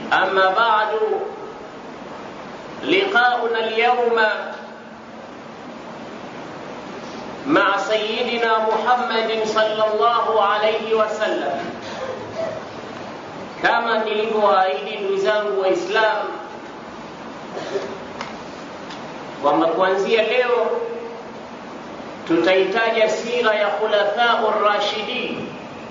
أما بعد لقاؤنا اليوم مع سيدنا محمد صلى الله عليه wasallam kama nilivyowaahidi ndugu zangu waislamu kwamba kuanzia leo tutaitaja sira ya khulafau rashidin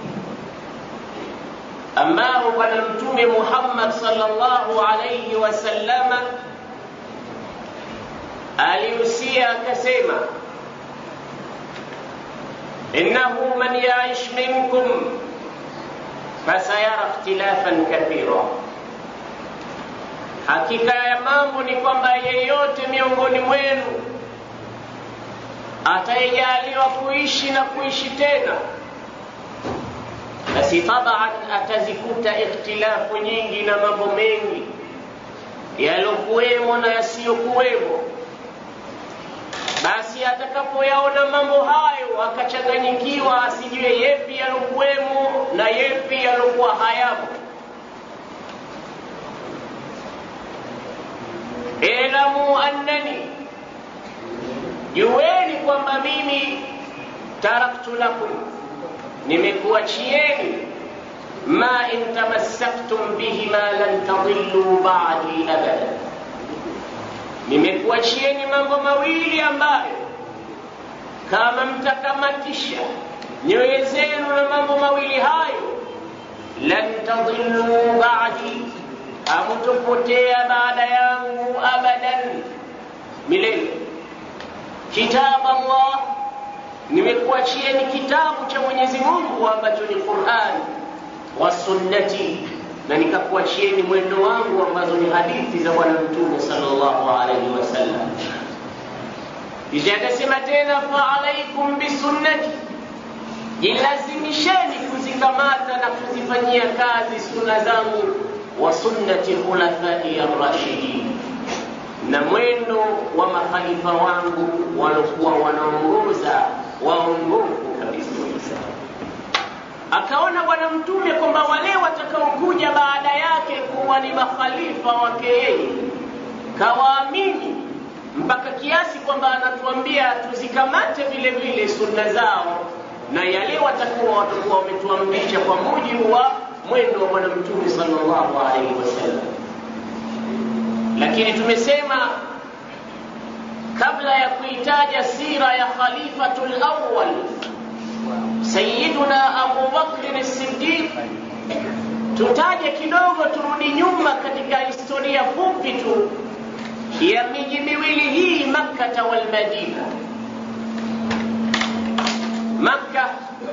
ambao bwana mtume Muhammad sallallahu alayhi wasallama alihusia akasema innahu man yaish minkum fasayara ikhtilafan kathira, hakika ya mambo ni kwamba yeyote miongoni mwenu atayejaliwa kuishi na kuishi tena basi taban atazikuta ikhtilafu nyingi na mambo mengi yalokuwemo na yasiyokuwemo. Basi atakapoyaona mambo hayo akachanganyikiwa, asijue yepi yalokuwemo na yepi yalokuwa hayamo. Elamu annani, jueni kwamba mimi taraktu lakum nimekuachieni ma in tamassaktum bihima lan tadillu ba'di abada, nimekuachieni mambo mawili ambayo kama mtakamatisha nyoyo zenu na mambo mawili hayo, lan tadillu ba'di, hamutopotea baada yangu abadan, milele. Kitab Allah nimekuachieni kitabu cha Mwenyezi Mungu ambacho ni Qur'an wa sunnati, na nikakuachieni mwendo wangu ambazo ni hadithi za Bwana Mtume sallallahu alaihi wasallam. Kisha akasema tena, fa alaikum bisunnati, jilazimisheni kuzikamata na kuzifanyia kazi sunna zangu, wa sunnati khulafai arrashidin na mwendo wa makhalifa wangu walokuwa wanaongoza waongofu kabisa. Akaona Bwana Mtume kwamba wale watakaokuja baada yake kuwa ni makhalifa wake yeye, kawaamini mpaka kiasi kwamba anatuambia tuzikamate vile vile sunna zao na yale watakuwa watakuwa wametuamrisha kwa mujibu wa mwendo wa Bwana Mtume sallallahu alaihi wasallam lakini tumesema kabla ya kuitaja sira ya khalifatul awwal sayyiduna Abu Bakr as-Siddiq, tutaje kidogo, turudi nyuma katika historia fupi tu ya miji miwili hii Makka wal Madina. Makka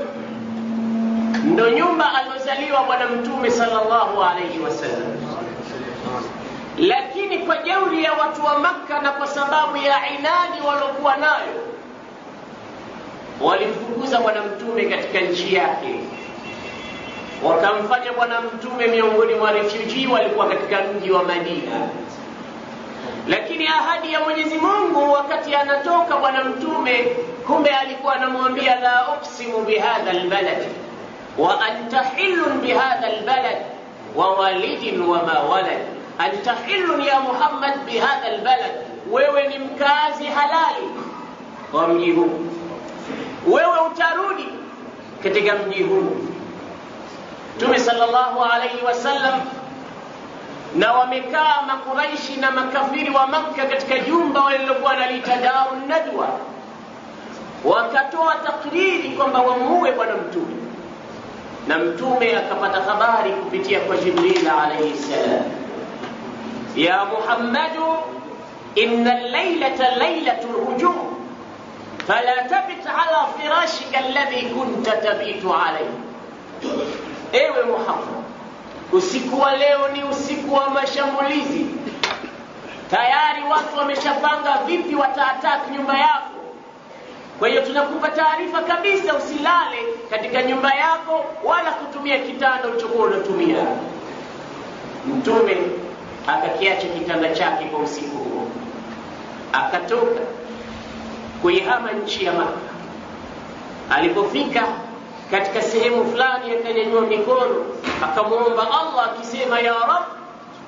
ndo nyumba alozaliwa Bwana Mtume sallallahu alayhi wasallam lakini kwa jeuri ya watu wa Makka na kwa sababu ya inadi waliokuwa nayo, walimfukuza bwana mtume katika nchi yake, wakamfanya bwana mtume miongoni mwa refugee walikuwa katika mji wa Madina. Lakini ahadi ya Mwenyezi Mungu wakati anatoka bwana mtume, kumbe alikuwa anamwambia la uksimu bihadha albalad wa anta hillun bihadha albalad wa walidin wa ma walad anta hillun ya Muhammad bihadha albalad, wewe ni mkazi halali wa mji huu, wewe utarudi katika mji huu. Mtume sallallahu alaihi wasallam na wamekaa Makuraishi na makafiri wa Makka katika jumba walilokuwa naliita Daru Nadwa, wakatoa takriri kwamba wamuue bwana mtume, na mtume akapata habari kupitia kwa Jibril alaihi salam ya Muhammadu inna laylata laylatu lhujum fala tabit ala firashika alladhi kunta tabitu alayhi, ewe Muhammad, usiku wa leo ni usiku wa mashambulizi. Tayari watu wameshapanga vipi wataatak nyumba yako. Kwa hiyo tunakupa taarifa kabisa, usilale katika nyumba yako wala kutumia kitanda ulichokuwa unatumia. Mtume akakiacha kitanda chake kwa usiku huo, akatoka kuihama nchi ya Maka. Alipofika katika sehemu fulani, akanyanyua mikono akamwomba Allah akisema, ya Rab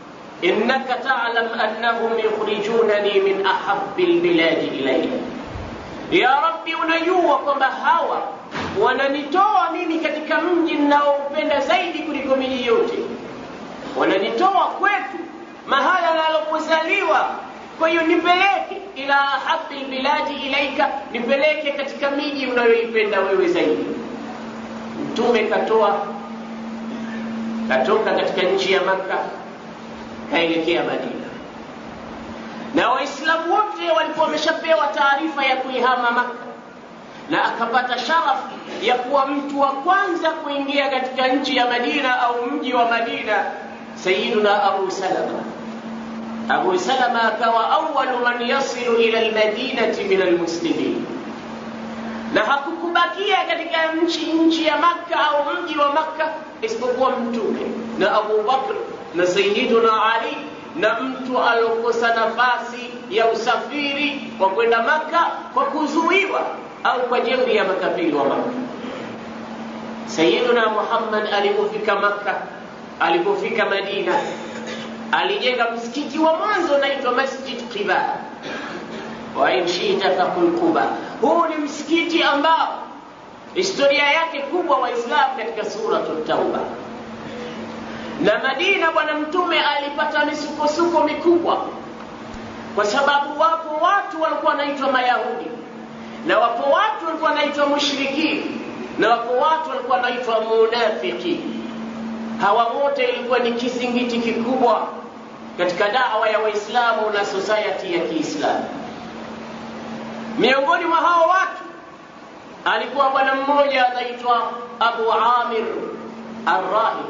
innaka talam annahum yukhrijunani min ahabi lbiladi ilaya, ya Rabbi, unajua kwamba hawa wananitoa mimi katika mji ninaoupenda zaidi kuliko miji yote, wananitoa kwetu mahala nalopozaliwa. Kwa hiyo nipeleke ila ahabi lbiladi ilaika, nipeleke katika miji unayoipenda wewe zaidi. Mtume katoa katoka katika nchi ya Makka kaelekea Madina, na Waislamu wote walikuwa wameshapewa taarifa ya kuihama Makka, na akapata sharafu ya kuwa mtu wa kwanza kuingia katika nchi ya Madina au mji wa Madina, Sayyiduna Abu Salama. Abu Salama akawa awalu man yasilu ila almadinati min almuslimin, na hakukubakia katika nchi nchi ya Makka au mji wa Makka isipokuwa Mtume na Abu Bakr na Sayyiduna Ali na mtu aliokosa nafasi ya usafiri wa kwenda Makka kwa kuzuiwa au kwa jeuri ya makafiri wa Makka. Sayyiduna Muhammad alipofika Makka, alipofika Madina, alijenga msikiti wa mwanzo unaitwa Masjid Quba, wa in shita faqul Quba. Huu ni msikiti ambao historia yake kubwa Waislamu katika Suratu Tauba. Na Madina, Bwana Mtume alipata misukosuko mikubwa, kwa sababu wapo watu walikuwa wanaitwa Mayahudi na wapo watu walikuwa wanaitwa mushrikini na wapo watu walikuwa wanaitwa munafiki. Hawa wote ilikuwa ni kizingiti kikubwa katika dawa ya Waislamu na society ya Kiislamu. Miongoni mwa hao watu alikuwa bwana mmoja anaitwa Abu Amir Arrahib.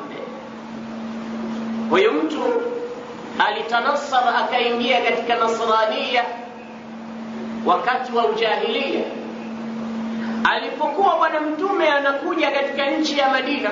Huyu mtu alitanasar akaingia katika Nasrania wakati wa ujahilia. Alipokuwa bwana mtume anakuja katika nchi ya Madina,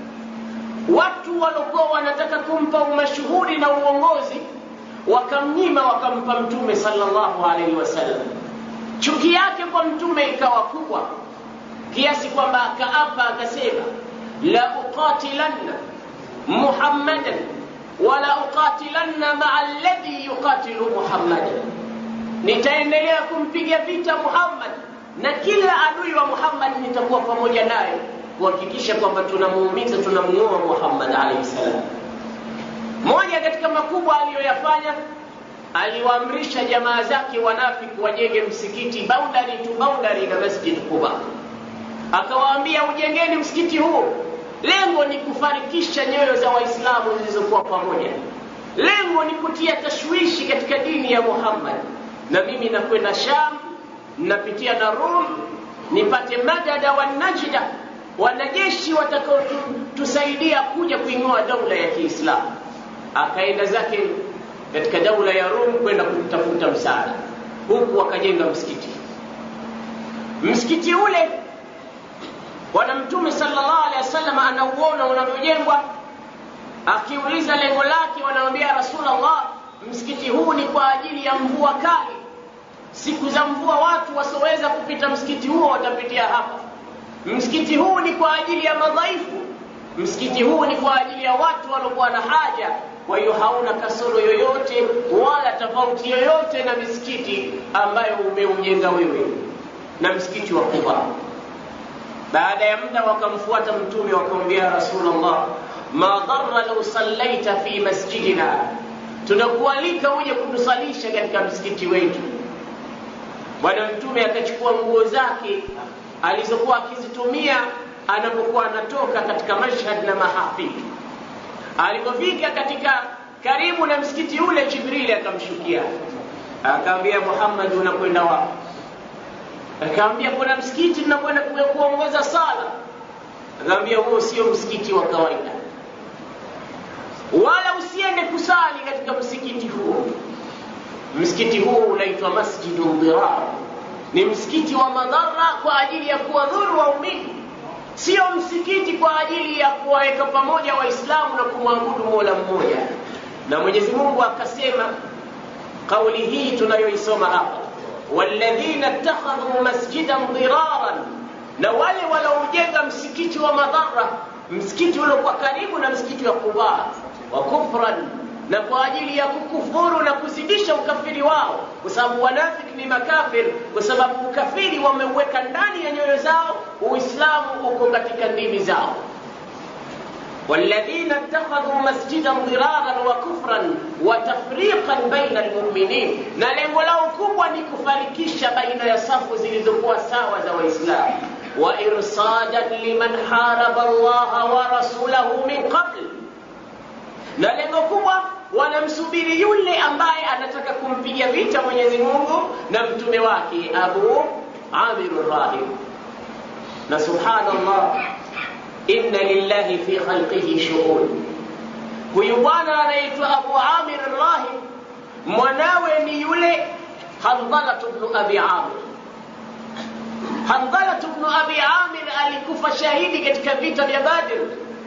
watu waliokuwa wanataka kumpa umashuhuri na uongozi wakamnyima, wakampa mtume sallallahu alaihi wasallam. Chuki yake kwa mtume ikawa kubwa kiasi kwamba akaapa akasema, la uqatilanna muhammadan wala uqatilanna maa alladhi yuqatilu muhammadan nitaendelea kumpiga vita Muhammad na kila adui wa Muhammad nitakuwa pamoja naye kuhakikisha kwamba tunamuumiza, tunamuua Muhammad alayhi salam. Moja katika makubwa aliyoyafanya, aliwaamrisha jamaa zake wanafiki wajenge msikiti boundary to boundary na Masjid Quba, akawaambia ujengeni msikiti huu, lengo ni kufarikisha nyoyo za Waislamu zilizokuwa pamoja, lengo ni kutia tashwishi katika dini ya Muhammad na mimi nakwenda Sham, napitia na Rum nipate madada wa Najda, wanajeshi watakaotusaidia kuja kuing'oa daula ya Kiislamu. Akaenda zake katika daula ya Rum kwenda kutafuta msaada, huku wakajenga msikiti. Msikiti ule Bwana Mtume sallallahu alaihi wasallam anauona unavyojengwa, akiuliza lengo lake, wanamwambia Rasulullah, msikiti huu ni kwa ajili ya mvua kali. Siku za mvua watu wasioweza kupita msikiti huo watapitia hapa. Msikiti huu ni kwa ajili ya madhaifu. Msikiti huu ni kwa ajili ya watu waliokuwa na haja. Kwa hiyo hauna kasoro yoyote wala tofauti yoyote na misikiti ambayo umeujenga wewe na msikiti wa Quba. Baada ya muda wakamfuata Mtume wakamwambia, Rasulullah, ma dharra law sallaita fi masjidina tunakualika uje kutusalisha katika msikiti wetu. Bwana Mtume akachukua nguo zake alizokuwa akizitumia anapokuwa anatoka katika Mashhad na mahafili. Alipofika katika karibu na msikiti ule, Jibrili akamshukia akamwambia, Muhammad, unakwenda wapi? Akamwambia, kuna msikiti tunakwenda kuongoza sala. Akamwambia, huo sio msikiti wa kawaida wala usiende kusali katika msikiti huo. Msikiti huo unaitwa Masjidu Dirar, ni msikiti wa madhara kwa ajili ya kuwadhuru waumini, sio msikiti kwa ajili ya kuwaweka pamoja Waislamu na kumwabudu Mola mmoja. Na Mwenyezi Mungu akasema kauli hii tunayoisoma hapa, walladhina ittakhadhu masjidan diraran, na wale wanaojenga msikiti wa madhara, msikiti uliokuwa karibu na msikiti wa Quba wa kufran na kwa ajili ya kukufuru na kuzidisha ukafiri wao, kwa sababu wanafiki ni makafir, kwa sababu ukafiri wameuweka ndani ya nyoyo zao, Uislamu uko katika ndimi zao. والذين اتخذوا مسجدا ضرارا وكفرا وتفريقا بين المؤمنين na lengo lao kubwa ni kufarikisha baina ya safu zilizokuwa sawa za waislamu wa irsadan liman haraba allaha wa rasulahu min qabl na lengo kubwa wanamsubiri yule ambaye anataka kumpiga vita mwenyezi mungu na mtume wake abu amir rahim na subhanallah inna lillahi fi khalqihi shughul. Huyu bwana anaitwa Abu Amir Rahim, mwanawe ni yule Handhala ibn Abi Amir. Handhala ibn Abi Amir alikufa shahidi katika vita vya Badr,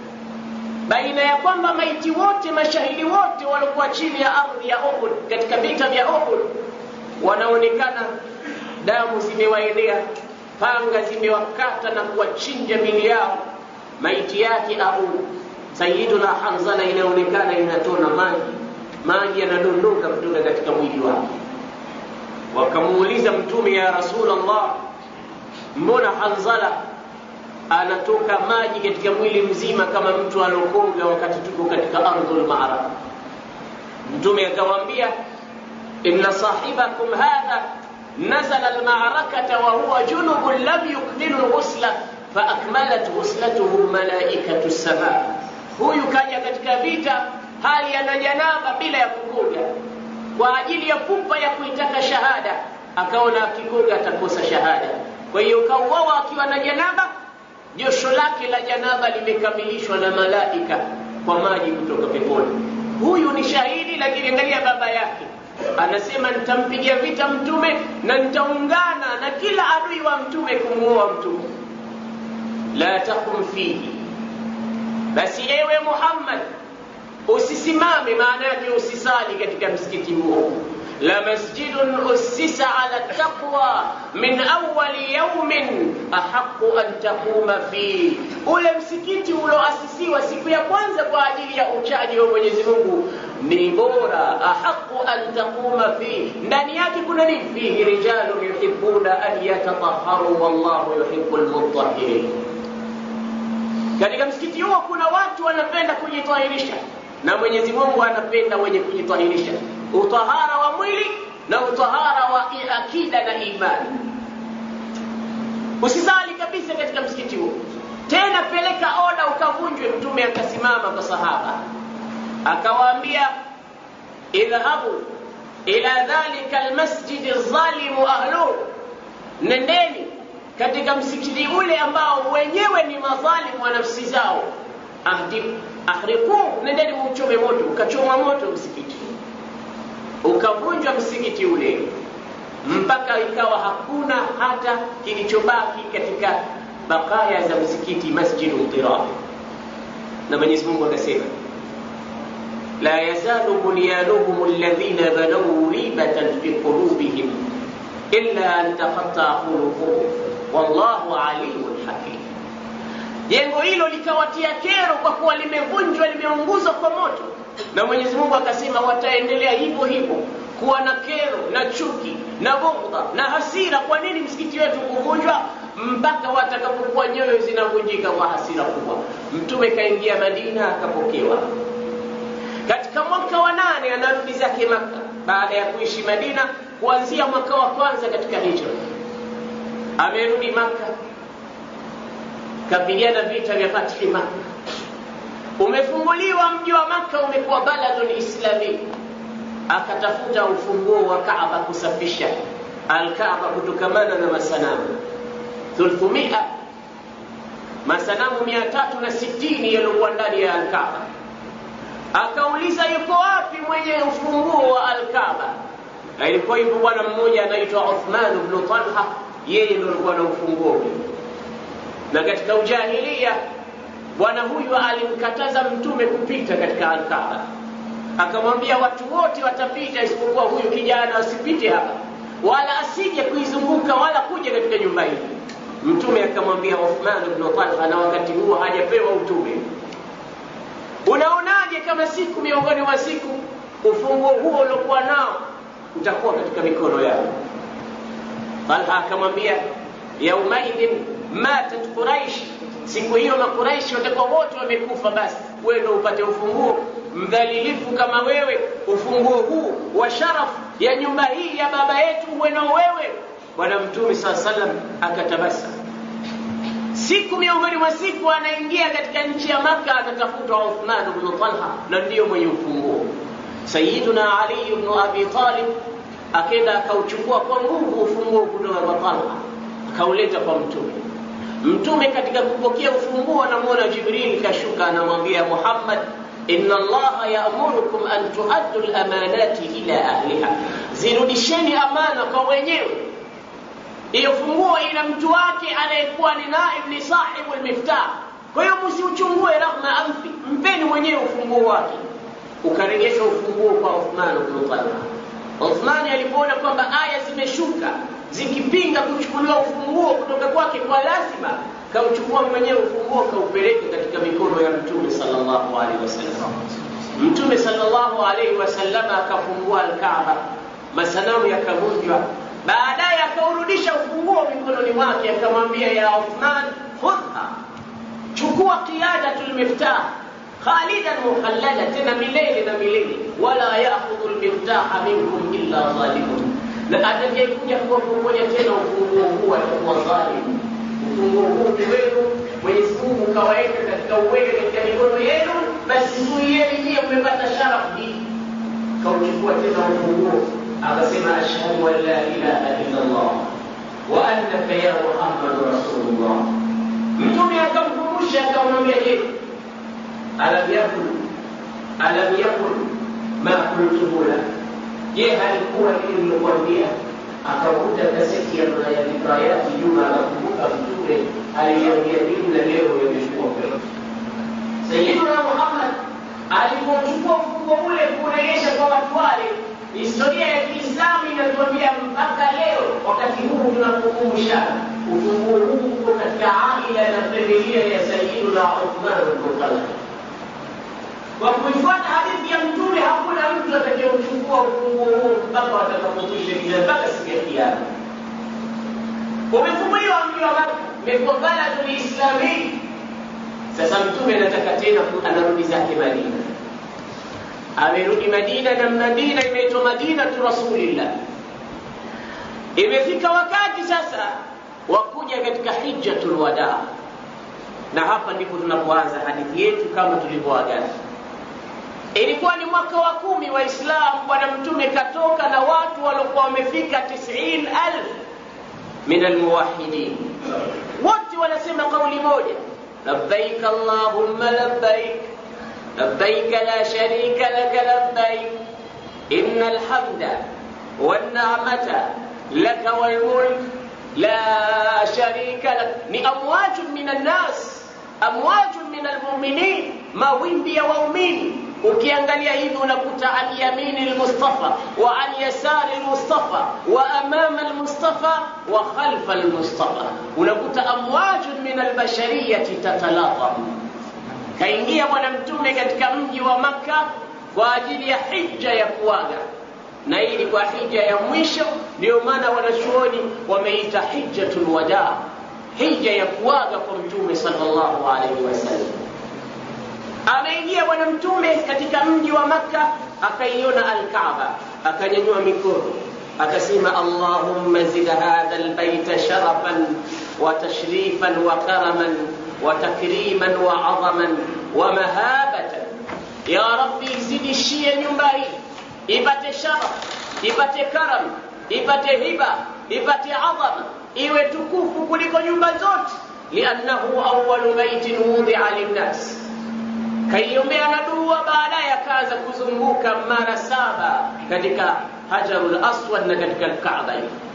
baina ya kwamba maiti wote, mashahidi wote waliokuwa chini ya ardhi ya Uhud katika vita vya Uhud wanaonekana damu zimewaenea, panga zimewakata na kuwachinja mili yao maiti yake Abu Sayyiduna Hanzala inaonekana inatona maji, maji yanadondoka kutoka katika mwili wake. Wakamuuliza Mtume, ya Rasulullah, mbona Hanzala anatoka maji katika mwili mzima kama mtu alokoga wakati tuko katika ardhul ma'raka? Mtume akawaambia, inna sahibakum hadha nazala almarakata wa huwa junubun lam yukmilu ghusla faakmalat ghuslatuhu malaikatu sama, huyu kaja katika vita hali ana janaba bila ya kukoga, kwa ajili ya pupa ya kuitaka shahada, akaona akikoga atakosa shahada. Kwa hiyo kauawa akiwa na janaba, josho lake la janaba limekamilishwa na malaika kwa maji kutoka peponi. Huyu ni shahidi, lakini angalia baba yake anasema nitampigia vita mtume na nitaungana na kila adui wa mtume kumuoa mtume la taqum fihi, basi ewe Muhammad usisimame, maana yake usisali katika msikiti huo. La masjidun ussisa ala taqwa min awali yaumin ahaqu an taquma fihi, ule msikiti ulioasisiwa siku ya kwanza kwa ajili ya uchaji wa Mwenyezi Mungu ni bora. Ahaqu an taquma fihi, ndani yake kuna nini? Fihi rijalun yuhibbuna an yatatahharu wallahu yuhibbul mutahhirin katika msikiti huo kuna watu wanapenda kujitahirisha na Mwenyezi Mungu anapenda wenye kujitahirisha, utahara wa mwili na utahara wa akida na imani. Usisali kabisa katika msikiti huo, tena peleka oda ukavunjwe. Mtume akasimama kwa sahaba akawaambia, idhhabu ila dhalika almasjidi dhalimu ahluhu, nendeni katika msikiti ule ambao wenyewe ni madhalimu wa nafsi zao, ahriku, nendeni muuchome moto. Ukachoma moto msikiti, ukavunjwa msikiti ule mpaka ikawa hakuna hata kilichobaki katika bakaya za msikiti Masjidu Dirar. Na Mwenyezi Mungu akasema la yazalu bunyanuhum alladhina banaw ribatan fi qulubihim illa an taqatta qulubuhum wallahu alimun hakim. Jengo hilo likawatia kero kwa kuwa limevunjwa, limeunguzwa kwa moto, na Mwenyezi Mungu akasema wataendelea hivyo hivyo kuwa na kero na chuki na bughdha na hasira. Kwa nini msikiti wetu kuvunjwa? Mpaka watakapokuwa nyoyo zinavunjika kwa hasira kubwa. Mtume kaingia Madina akapokewa katika mwaka wa nane, anarudi zake Maka baada ya kuishi Madina kuanzia mwaka wa kwanza katika hijra amerudi Maka, kapigana vita vya fathi Maka. Umefunguliwa mji wa Maka, umekuwa baladun islami. Akatafuta ufunguo wa Kaaba kusafisha Alkaaba kutokamana na masanamu thulthumia, masanamu mia tatu na sitini yaliokuwa ndani ya Alkaaba. Akauliza, yuko wapi mwenye ufunguo wa Alkaaba? Na ilikuwa hivyo bwana mmoja anaitwa Uthman ibn Talha yeye ndo alikuwa na ufunguo ule. Na katika ujahilia bwana huyu alimkataza mtume kupita katika Alkaaba, akamwambia watu wote watapita isipokuwa huyu kijana asipite hapa, wala asije kuizunguka wala kuja katika nyumba hii. Mtume akamwambia Uthman ibn Talha, na wakati huo hajapewa utume. unaonaje kama siku miongoni mwa siku ufunguo huo uliokuwa nao utakuwa katika mikono yako talha akamwambia yaumaidhin matat quraish siku hiyo makuraishi watakuwa wote wamekufa basi wewe ndo upate ufunguo mdhalilifu kama wewe ufunguo huu wa sharafu ya nyumba hii ya baba yetu uwe nao wewe bwana mtume saa salam akatabasa siku miongoni mwa siku anaingia katika nchi ya maka atatafutwa uthman bnu talha na ndiyo mwenye ufunguo sayiduna ali bnu abi talib akenda akauchukua kwa nguvu ufunguo kutoka kwa talha akauleta kwa mtume mtume katika kupokea ufunguo anamwona jibril kashuka anamwambia muhammad inna allaha yaamurukum an tuaddu lamanati ila ahliha zirudisheni amana kwa wenyewe hiyo funguo ina mtu wake anayekuwa ni naib ni sahibu lmiftah kwa hiyo msiuchungue rahma amfi mpeni mwenyewe ufunguo wake ukaregesha ufunguo kwa uthman bnu talha uthmani alipoona kwamba aya zimeshuka zikipinga kuchukuliwa ufunguo kutoka kwake kwa lazima kauchukua mwenyewe ufunguo kaupeleka katika mikono ya mtume sallallahu alaihi wasallam mtume sallallahu alaihi wasallam akafungua alkaaba masanamu yakavunjwa baadaye akaurudisha ufunguo mikononi mwake akamwambia ya uthman khudha chukua qiyadatu lmiftah khalidan mukhallada tena milele na milele wala yakhudhu lmiftaha minkum illa dhalimun na atakayekuja kuwapokonya tena ufunguo huu atakuwa dhalim ufunguo huu ni wenu mwenyezi mungu kawaweka katika uwele katika mikono yenu basi zuieni nyie mmepata sharafu hii kauchukua tena ufunguo akasema ashhadu an la ilaha illa llah wa annaka ya muhammadu rasulullah mtume akamkumbusha akamwambia je alam yakun alam yakun ma kultuhu lak je halikuwa hili nilokwambia akakuta kaseti ya dhikayati juma akakumbuka mtume aliambia nini na leo yamechukua kweli sayiduna muhammad alipochukua ufungo ule kurejesha kwa watu wale historia ya kiislamu inatuambia mpaka leo wakati huu tunapokumbushana ufunguo huu uko katika aila na familia ya sayiduna uthman bnu talha kwa kuifuata hadithi ya mtume hakuna mtu atakayeuchukua ufunguo huo mpaka watakapokwisha kila mpaka siku ya kiama umefunguliwa mji wa maka umekuwa baladu lislamii sasa mtume anataka tena anarudi zake madina amerudi madina na madina imeitwa madinatu rasulillah imefika wakati sasa wa kuja katika hijjatul wadaa na hapa ndipo tunapoanza hadithi yetu kama tulivyoagana ilikuwa ni mwaka wa kumi waislamu bwana mtume katoka na watu waliokuwa wamefika tisin alf min almuwahidin wote wanasema kauli moja labbaik allahumma labbaik labbaik la sharika laka labbaik inna alhamda والنعمة لك والملك لا شريك لك ni amwaju min annas amwaju min almuminin mawimbi ya waumini ukiangalia hivi unakuta an yamini lmustafa wa an yasari lmustafa wa amama lmustafa wa khalfa lmustafa unakuta amwajun min albashariyati tatalaqam kaingia bwana mtume katika mji wa makka kwa ajili ya hija ya kuaga na hii ilikuwa hija ya mwisho ndio maana wanachuoni wameita hijjatul wadaa hija ya kuaga kwa mtume sallallahu alaihi wasallam ameingia bwana mtume katika mji wa makka akaiona alkaaba akanyanyua mikono akasema allahumma zid hadha albaita sharafan wa tashrifan wa karaman wa takriman wa adhaman wa mahabatan ya rabbi zidishie nyumba hii ipate sharaf ipate karam ipate hiba ipate adhama iwe tukufu kuliko nyumba zote liannahu awalu baitin wudhia linnas kaiombea na dua baadaye akaanza kuzunguka mara saba katika hajarul aswad na katika alkaaba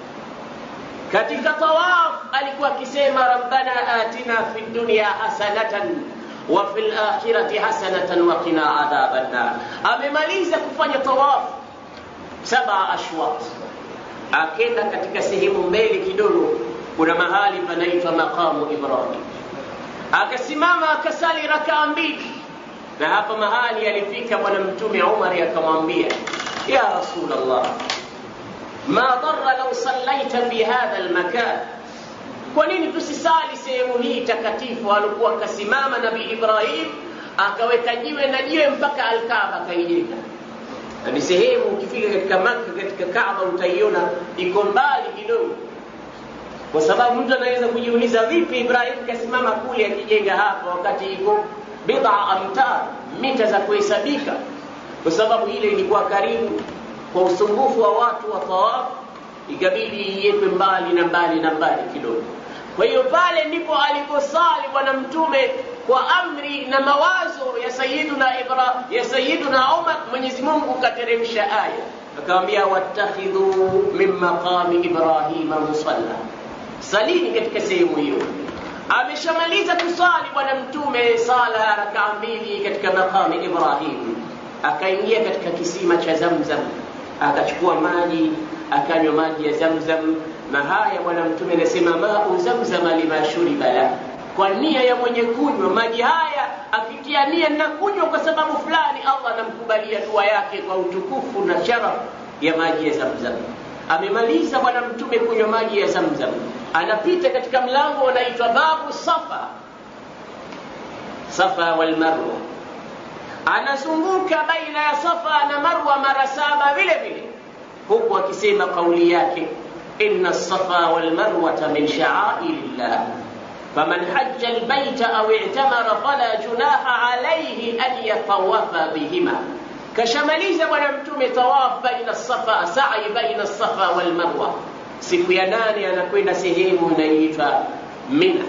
katika tawaf alikuwa akisema rabbana atina fi dunya hasanatan wa fi lakhirati hasanatan wa qina adhaba nnar amemaliza kufanya tawaf saba ashwat akenda katika sehemu mbele kidogo kuna mahali panaitwa maqamu ibrahim akasimama akasali rakaa mbili na hapa mahali alifika bwana mtume umari akamwambia ya rasulllah ma dara lau sallaita fi hadha lmakan kwa nini tusisali sehemu hii takatifu alikuwa akasimama nabii ibrahim akaweka jiwe na jiwe mpaka alkaba akaijenga na ni sehemu ukifika katika maka katika kaba utaiona iko mbali kidogo kwa sababu mtu anaweza kujiuliza vipi ibrahim kasimama kule akijenga hapa wakati iko bid'a amtar mita za kuhesabika kwa sababu ile ilikuwa karibu kwa usumbufu wa watu wa tawaf ikabidi iwekwe mbali na mbali na mbali kidogo kwa hiyo pale ndipo aliposali bwana mtume kwa amri na mawazo ya sayiduna ibra ya sayiduna umar mwenyezi mungu kateremsha aya akamwambia wattakhidhu min maqami ibrahima musalla salini katika sehemu hiyo ameshamaliza kusali bwana mtume sala ya rakaa mbili katika maqami ibrahim akaingia katika kisima cha zamzam akachukua maji akanywa maji ya zamzam na haya bwana mtume anasema mau zamzama lima shuriba la kwa nia ya mwenye kunywa maji haya akitia nia na kunywa kwa sababu fulani allah anamkubalia dua yake kwa utukufu na sharaf ya maji ya zamzam amemaliza bwana mtume kunywa maji ya zamzam anapita katika mlango unaitwa babu safa safa walmarwa anazunguka baina ya safa na marwa mara saba vile vile huku akisema kauli yake inna safa walmarwata min shaairi llah faman haja lbaita au i'tamara fala junaha alaihi an yatawafa bihima kashamaliza bwana mtume tawaf baina safa sai baina safa walmarwa siku ya nane anakwenda sehemu inayoitwa mina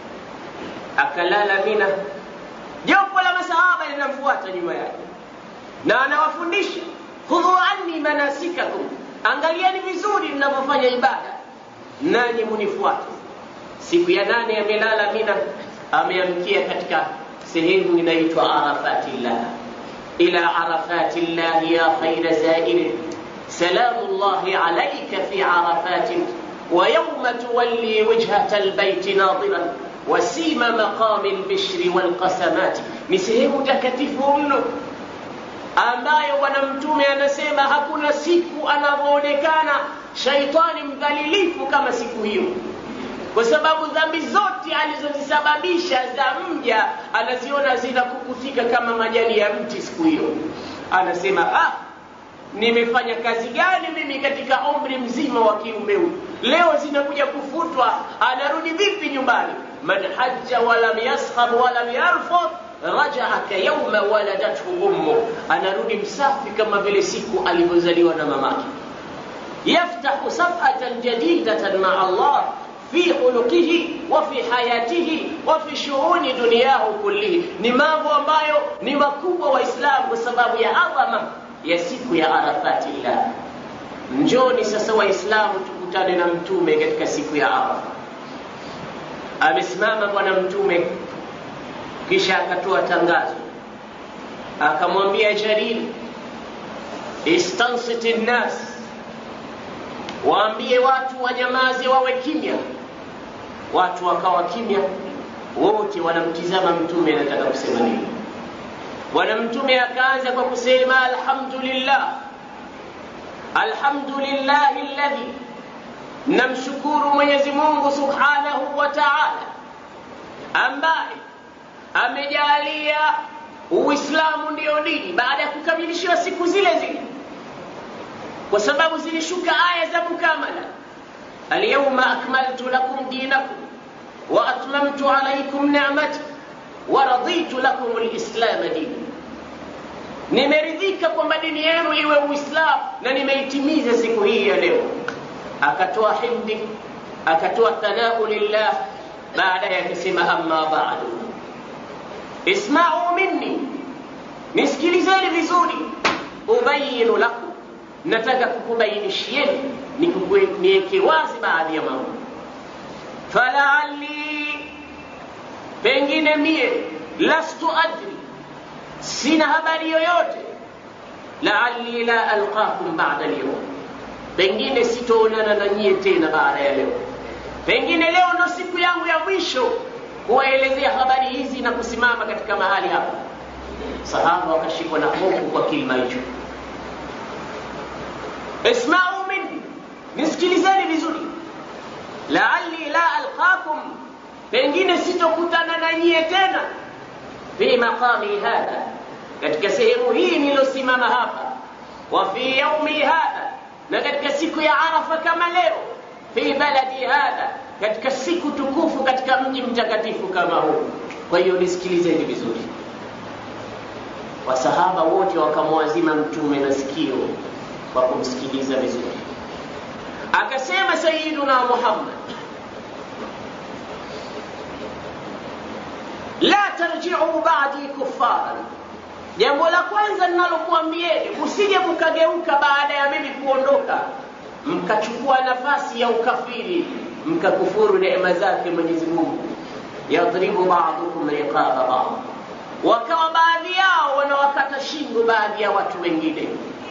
akalala mina jopo la masahaba linamfuata nyuma yake na anawafundisha khudhu anni manasikakum angalieni vizuri mnavyofanya ibada nanyi munifuate siku ya nane amelala mina ameamkia katika sehemu inaitwa arafatillah ila arafatillah ya khaira zairin سلام الله عليك في عرفات ويوم تولي وجهة البيت ناظرا وسيم مقام البشر والقسمات ni sehemu takatifu mno ambayo bwana mtume anasema hakuna siku anavyoonekana shaitani mdhalilifu kama siku hiyo kwa sababu dhambi zote alizozisababisha za mja anaziona zinakukutika kama majani ya mti siku hiyo anasema ah, nimefanya kazi gani mimi katika umri mzima wa kiume huyu leo zinakuja kufutwa anarudi vipi nyumbani man hajja walam yaskhab walam yarfud rajaa kayauma waladathu ummu anarudi msafi kama vile siku alivyozaliwa na mamake yaftahu safhatan jadidatan maa allah fi khuluqihi wa fi hayatihi wa fi shughuli duniyahu kullihi ni mambo ambayo ni makubwa waislamu kwa sababu ya adhama ya siku ya arafatillah njoni sasa waislamu tukutane na mtume katika siku ya arafa amesimama bwana mtume kisha akatoa tangazo akamwambia jarir istansit nnas waambie watu wanyamaze wawe kimya watu wakawa kimya wote wanamtizama mtume anataka kusema nini bwana mtume akaanza kwa kusema alhamdulillah alhamdulillahi alladhi namshukuru mwenyezi mungu subhanahu wa taala ambaye amejalia uislamu ndiyo dini baada ya kukamilishiwa siku zile zile kwa sababu zilishuka aya za mukamala alyauma akmaltu lakum dinakum wa atmamtu alaikum nicmati wa raditu lakum lislama dini nimeridhika kwamba dini yenu iwe uislamu na nimeitimiza siku hii ya leo akatoa himdi akatoa thanau lillah baadaye akasema amma badu ismau minni nisikilizeni vizuri ubayinu lakum nataka kukubainishieni niweke wazi baadhi ya mambo falaali pengine mie lastu adri sina habari yoyote laali la alqakum bada lyum pengine sitoonana na nyie tena baada ya leo pengine leo ndo siku yangu ya mwisho kuwaelezea habari hizi na kusimama katika mahali hapa sahaba wakashikwa na hofu kwa kilima hicho ismau minni nisikilizeni vizuri laali la alqakum pengine sitokutana na nyie tena fi maqami hadha katika sehemu hii nilosimama hapa wa fi yaumi hadha na katika siku ya arafa kama leo fi baladi hadha katika siku tukufu katika mji mtakatifu kama huu kwa hiyo nisikilizeni vizuri wasahaba wote wakamwazima mtume na sikio kwa kumsikiliza vizuri akasema sayiduna muhammad la tarjiu badi kuffaran jambo la kwanza ninalokuambieni msije mkageuka baada ya mimi kuondoka mkachukua nafasi ya ukafiri mkakufuru neema zake mwenyezi mungu yadribu badukum riqaba bad wakawa baadhi yao wanawakata shingo baadhi ya watu wengine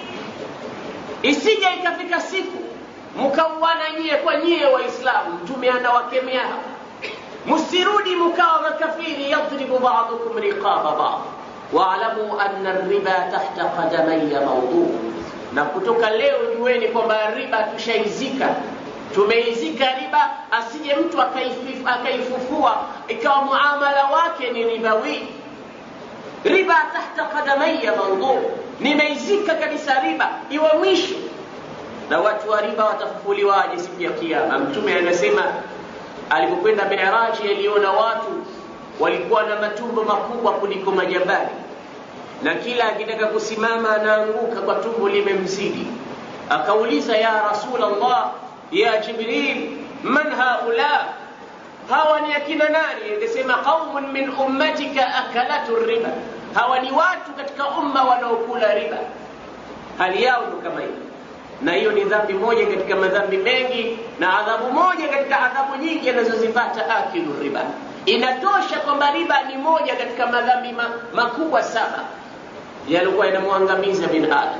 isije ikafika siku mkauana nyie kwa nyie waislamu mtume anawakemea hapa msirudi mkawa makafiri yadribu badukum riqaba bad waalamu anna riba tahta qadamaya mauduu na kutoka leo jueni kwamba riba tushaizika tumeizika riba asije mtu akaifufua ikawa muamala wake ni ribawi riba tahta qadamaya mauduu nimeizika kabisa riba iwe mwisho na watu wa riba watafufuliwaje siku ya kiama mtume anasema alipokwenda miraji aliona watu walikuwa na matumbo makubwa kuliko majabali na kila akitaka kusimama anaanguka kwa tumbo limemzidi akauliza ya rasul allah ya jibril man haula hawa ni akina nani akasema qaumun min ummatika akalatu riba hawa ni watu katika umma wanaokula riba hali yao ndo kama hiyo na hiyo ni dhambi moja katika madhambi mengi na adhabu moja katika adhabu nyingi anazozipata akilu riba inatosha kwamba riba ni moja katika madhambi ma, makubwa saba yalikuwa yanamwangamiza binadamu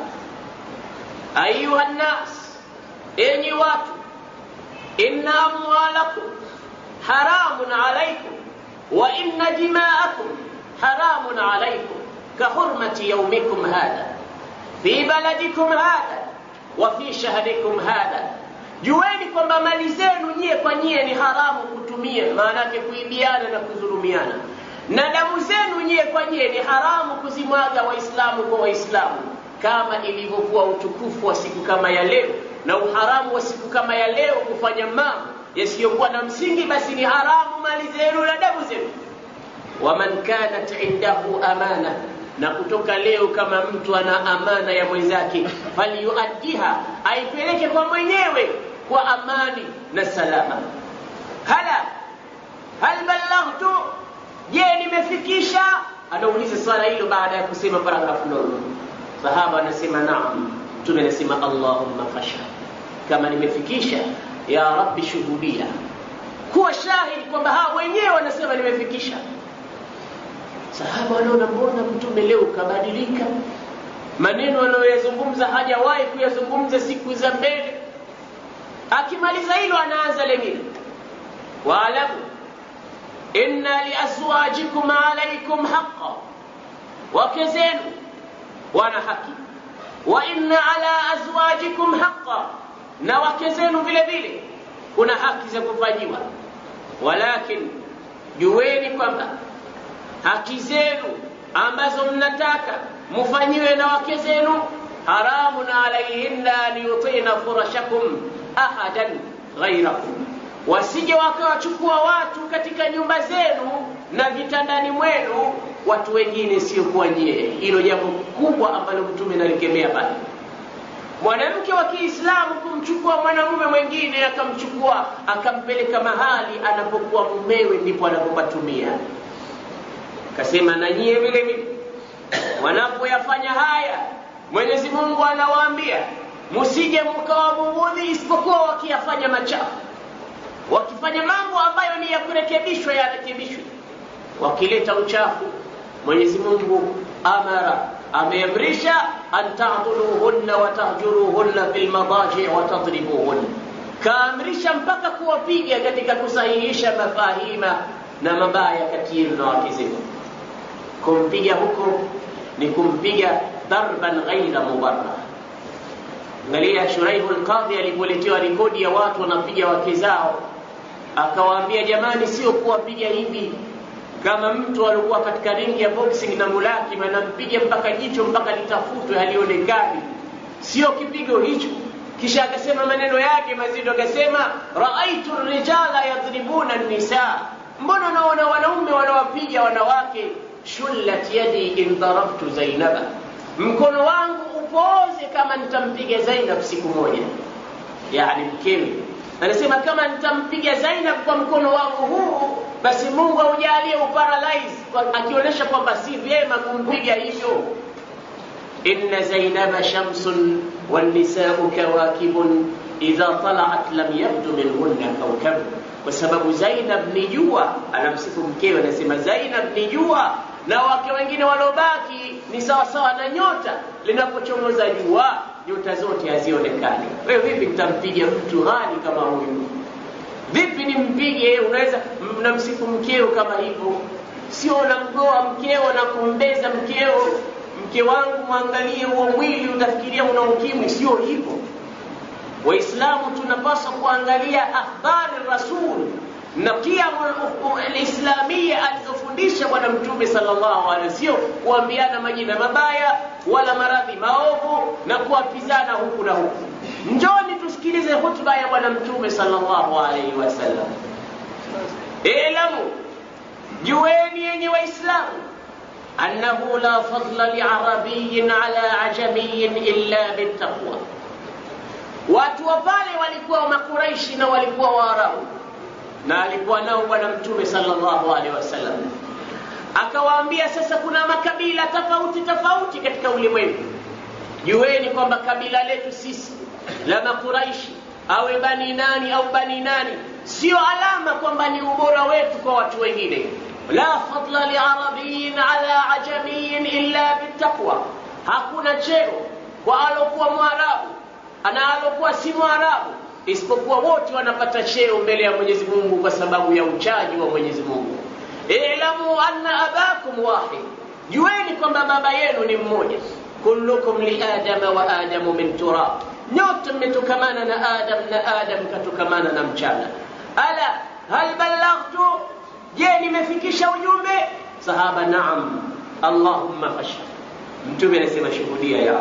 ayuha nnas enyi watu inna amwalakum haramun alaikum wa inna dimaakum haramun alaikum kahurmati yaumikum hadha fi baladikum hadha wa fi shahrikum hadha jueni kwamba mali zenu nyie kwa nyie ni haramu kutumia maanake kuibiana na kudhulumiana na damu zenu nyie kwa nyie ni haramu kuzimwaga waislamu kwa waislamu kama ilivyokuwa utukufu wa siku kama ya leo na uharamu wa siku kama ya leo kufanya mambo yasiyokuwa na msingi basi ni haramu mali zenu na damu zenu waman kanat indahu amana na kutoka leo kama mtu ana amana ya mwenzake falyuaddiha aipeleke kwa mwenyewe kwa amani na salama hala hal ballaghtu je nimefikisha anauliza swala hilo baada ya kusema paragrafu ndogo sahaba anasema naam mtume anasema allahumma fashhad kama nimefikisha ya rabbi shuhudia kuwa shahidi kwamba hawa wenyewe wanasema nimefikisha sahaba wanaona mbona mtume leo kabadilika maneno anayoyazungumza hajawahi kuyazungumza siku za mbele akimaliza hilo anaanza lengine waalamu inna liazwajikum alaikum haqa wake zenu wana haki wa inna ala azwajikum haqa na wake zenu vile vile kuna haki za kufanyiwa walakin jueni kwamba haki zenu ambazo mnataka mufanyiwe na wake zenu haramun alaihinna an yutina furashakum ahadan ghairakum wasije wakawachukua watu katika nyumba zenu na vitandani mwenu watu wengine siokuwa nyie hilo jambo kubwa ambalo mtume nalikemea pale mwanamke wa kiislamu kumchukua mwanamume mwingine akamchukua akampeleka mahali anapokuwa mumewe ndipo anapopatumia kasema na nyie vile vile wanapoyafanya haya mwenyezi mungu anawaambia musije mkawabughudhi isipokuwa wakiyafanya machafu wakifanya mambo ambayo ni ya kurekebishwa yarekebishwe wakileta uchafu mwenyezi mungu amara ameamrisha an tadhuluhunna watahjuruhunna fi lmadaji watadribuhunna kaamrisha mpaka kuwapiga katika kusahihisha mafahima na mabaya kati yenu na wake zenu kumpiga huko ni kumpiga darban ghaira mubarrah angalia shuraihu lqadhi alipoletewa rekodi ya watu wanapiga wake zao akawaambia jamani sio kuwapiga hivi kama mtu alikuwa katika ringi ya boxing na mulaki anampiga mpaka jicho mpaka litafutwe halionekani sio kipigo hicho kisha akasema maneno yake mazito akasema raaitu rijala yadribuna nisa mbona naona wanaume wanawapiga wanawake shullat yadi in darabtu zainaba mkono wangu upooze kama nitampiga zainab siku moja yani mkewe anasema kama nitampiga zainab kwa mkono wangu huu basi mungu aujalie uparalyze akionyesha kwamba si vyema kumpiga hivyo inna zainaba shamsun والنساء كواكب إذا طلعت لم يبدو منهن كوكب kwa sababu Zainab ni jua, anamsifu mkewe, anasema Zainab ni jua na wake wengine waliobaki ni sawasawa na nyota, linapochomoza jua nyota zote hazionekani. Wewe vipi nitampiga mtu ghali kama huyu? Vipi nimpige? Unaweza mnamsifu mkeo kama hivyo, sio unamgoa mkeo na kumbeza mkeo mke wangu mwangalie huo mwili utafikiria una ukimwi sio hivyo waislamu tunapaswa kuangalia akhbari rasul na kiamu lislamia alizofundisha bwana mtume sallallahu alaihi sio kuambiana majina mabaya wala maradhi maovu na kuapizana huku na huku njoni tusikilize hutuba ya bwana mtume sallallahu alaihi wasallam ilamu jueni yenye waislamu أنه لا فضل لعربي على عجمي إلا بالتقوى watu wa pale walikuwa makuraishi na walikuwa waarabu na alikuwa nao bwana mtume sallallahu alaihi wasallam akawaambia sasa kuna makabila tofauti tofauti katika ulimwengu jueni kwamba kabila letu sisi la makuraishi awe bani nani au bani nani sio alama kwamba ni ubora wetu kwa watu wengine la fadla liarabiyin ala ajamiyin illa bittaqwa, hakuna cheo kwa alokuwa mwarabu na alokuwa si mwarabu, isipokuwa wote wanapata cheo mbele ya Mwenyezi Mungu kwa sababu ya uchaji wa Mwenyezi Mungu. Ilamu anna abakum wahid, jueni kwamba baba yenu ni mmoja. Kullukum li adama wa adamu min turab, nyote mmetokamana na Adam na Adam katokamana na mchana. Ala hal ballaghtu je nimefikisha ujumbe sahaba naam allahumma fashhad mtume anasema shuhudia ya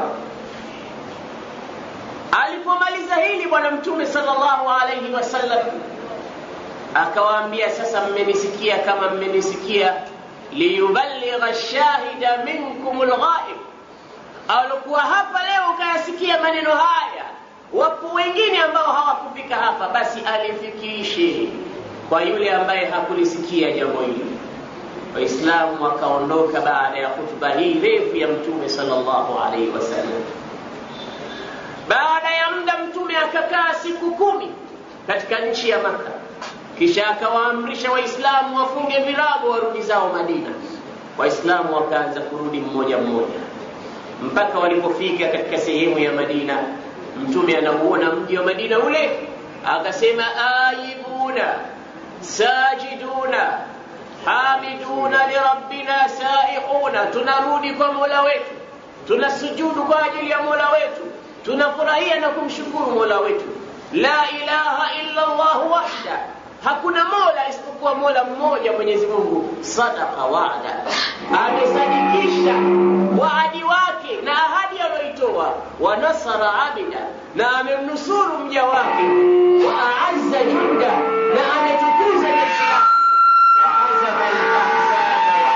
alipomaliza hili bwana mtume sallallahu alaihi wasallam akawaambia sasa mmenisikia kama mmenisikia liyuballigha shahida minkum lghaib alikuwa hapa leo ukayasikia maneno haya wapo wengine ambao hawakufika hapa basi alifikishe kwa yule ambaye hakulisikia jambo hili. Waislamu wakaondoka baada ya hutuba hii refu ya Mtume sallallahu alaihi wasallam. Baada ya muda, Mtume akakaa siku kumi katika nchi ya Maka, kisha akawaamrisha Waislamu wafunge virago warudi zao Madina. Waislamu wakaanza kurudi mmoja mmoja mpaka walipofika katika sehemu ya Madina. Mtume anauona mji wa Madina ule, akasema ayibuna sajiduna hamiduna lirabbina saihuna, tunarudi kwa mola wetu, tunasujudu kwa ajili ya mola wetu, tunafurahia na kumshukuru mola wetu. La ilaha illa Allah wahda, hakuna mola isipokuwa mola mmoja, Mwenyezi Mungu. Sadaqa waada, amesadikisha waadi wake na ahadi aliyoitoa. Wa nasara abida, na amemnusuru mja wake. Wa aazza junda, na ametukuza jeshi lake. Wa hazama al-ahzaba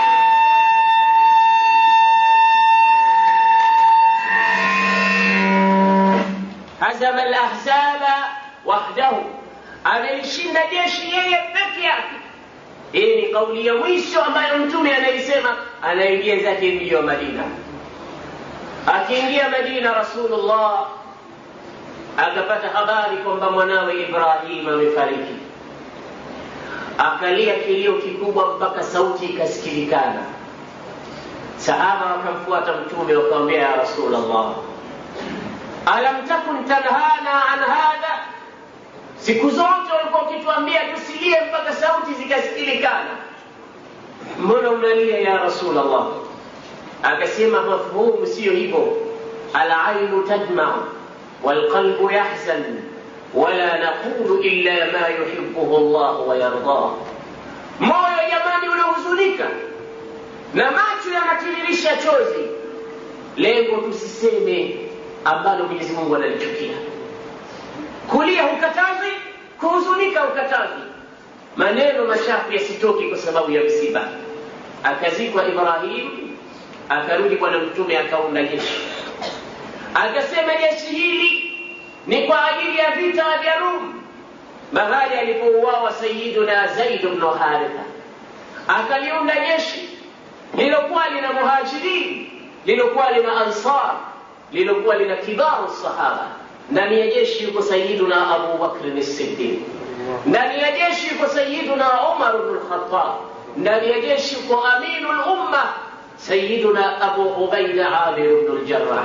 hazama al-ahzaba wahdahu, amelishinda jeshi yeye peke yake. Hii ni kauli ya mwisho ambayo Mtume anaisema anaingia zake mji wa Madina. Akiingia Madina, Rasulullah akapata habari kwamba mwanawe Ibrahim amefariki, akalia kilio kikubwa mpaka sauti ikasikilikana. Sahaba wakamfuata Mtume wakamwambia, ya Rasulullah, alam takun tanhana an hadha siku zote walikuwa ukituambia tusilie mpaka sauti zikasikilikana. mbona unalia ya rasul allah akasema mafhumu siyo hivyo alainu tadma walqalbu yahzan wala naqulu illa ma yuhibuhu llah wayardah moyo jamani unahuzunika na macho yanatiririsha chozi lengo tusiseme ambalo mwenyezi mungu analichukia kulia hukatazi kuhuzunika hukatazi maneno machafu yasitoki kwa sababu ya msiba akazikwa ibrahim akarudi bwana mtume akaunda jeshi akasema jeshi hili ni kwa ajili ya vita vya rum mahali alipouawa sayiduna zaid bnu haritha akaliunda jeshi lilokuwa lina muhajirin lilokuwa lina ansar lilokuwa lina kibaru sahaba ndani ya jeshi yuko sayiduna abu bakrin siddiq ndani ya jeshi yuko sayiduna umar bnu lkhatab ndani ya jeshi yuko aminu lumma sayiduna abu ubaida amir bnu ljarah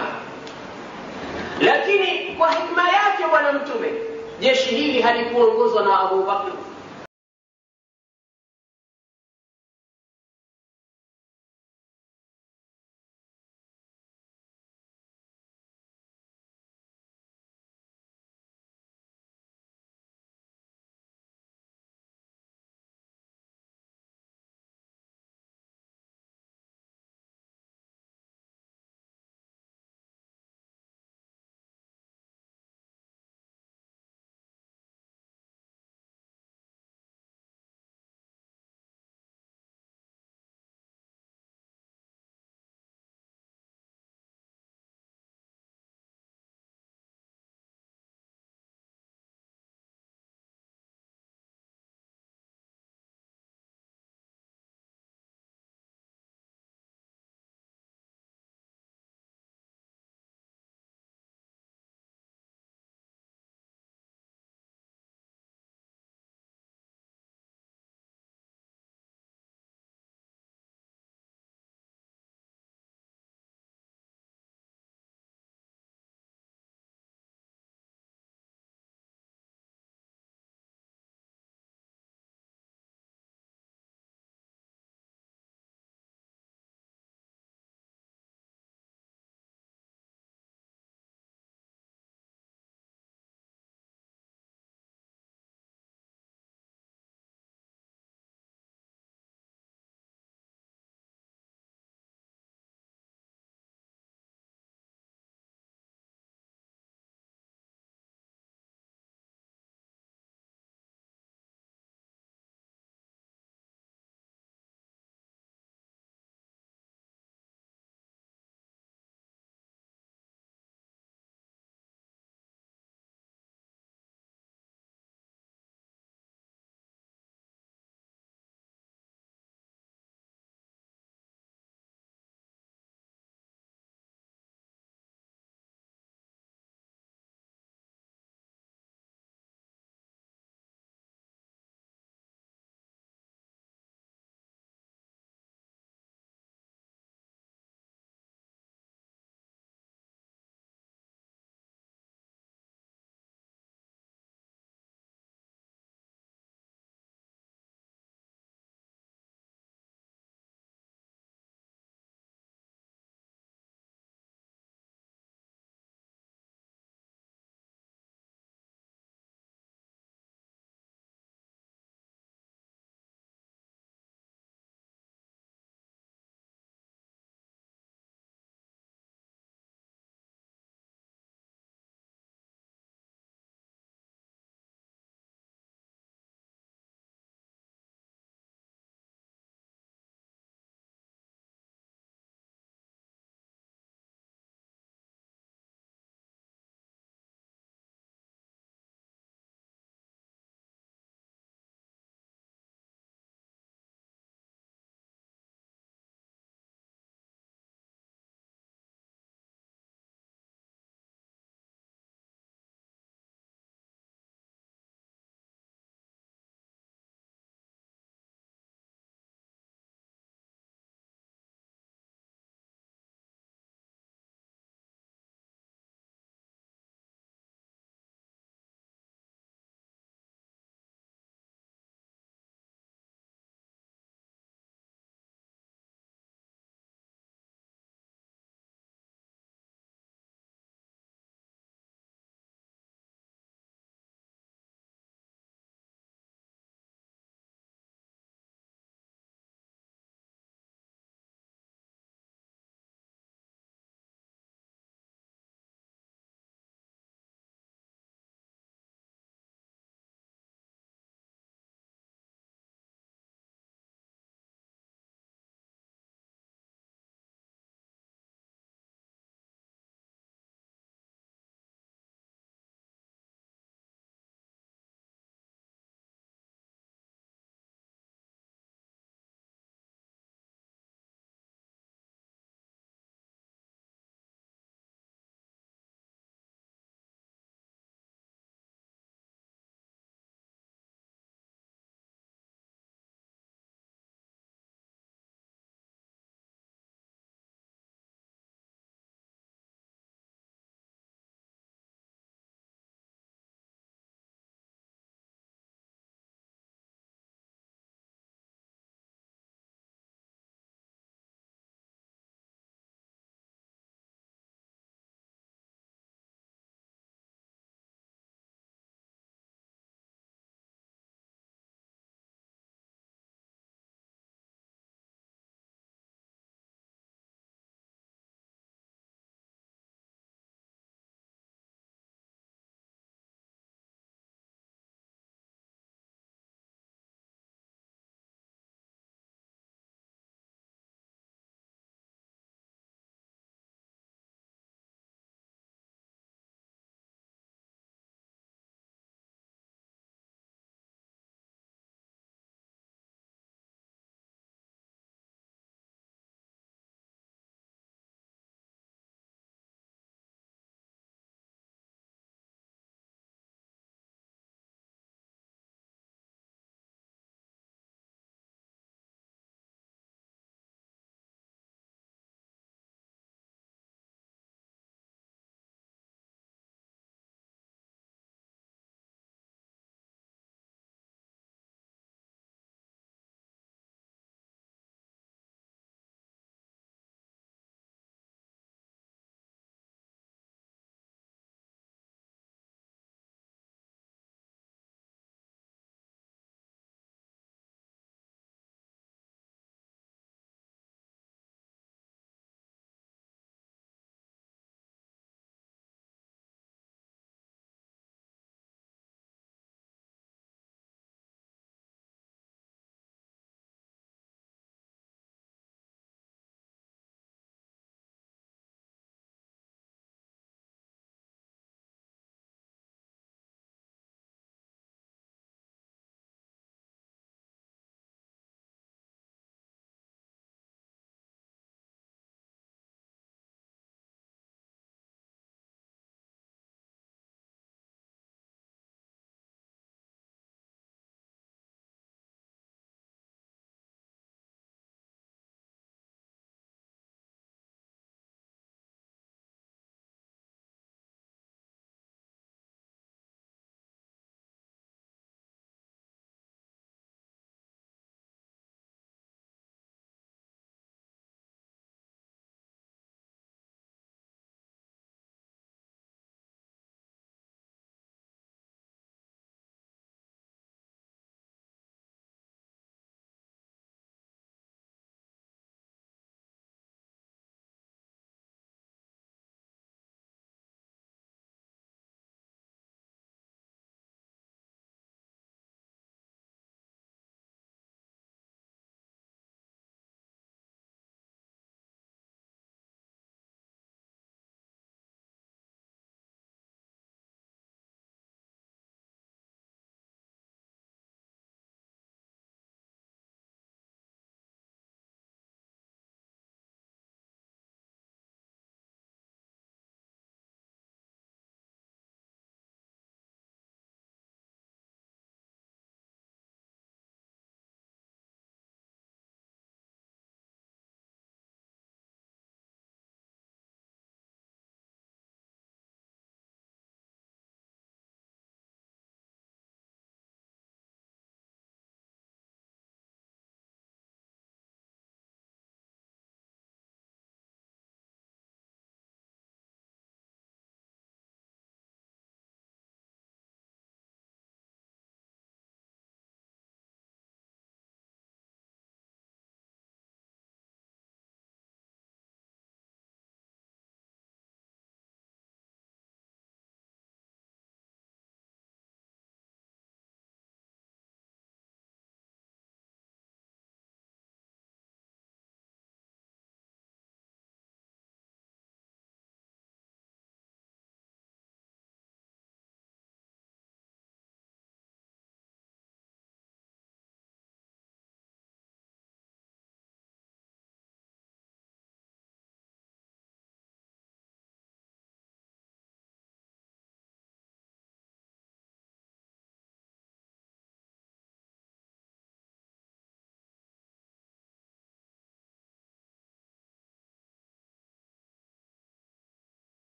lakini kwa hikma yake bwana mtume jeshi hili halikuongozwa na abu bakr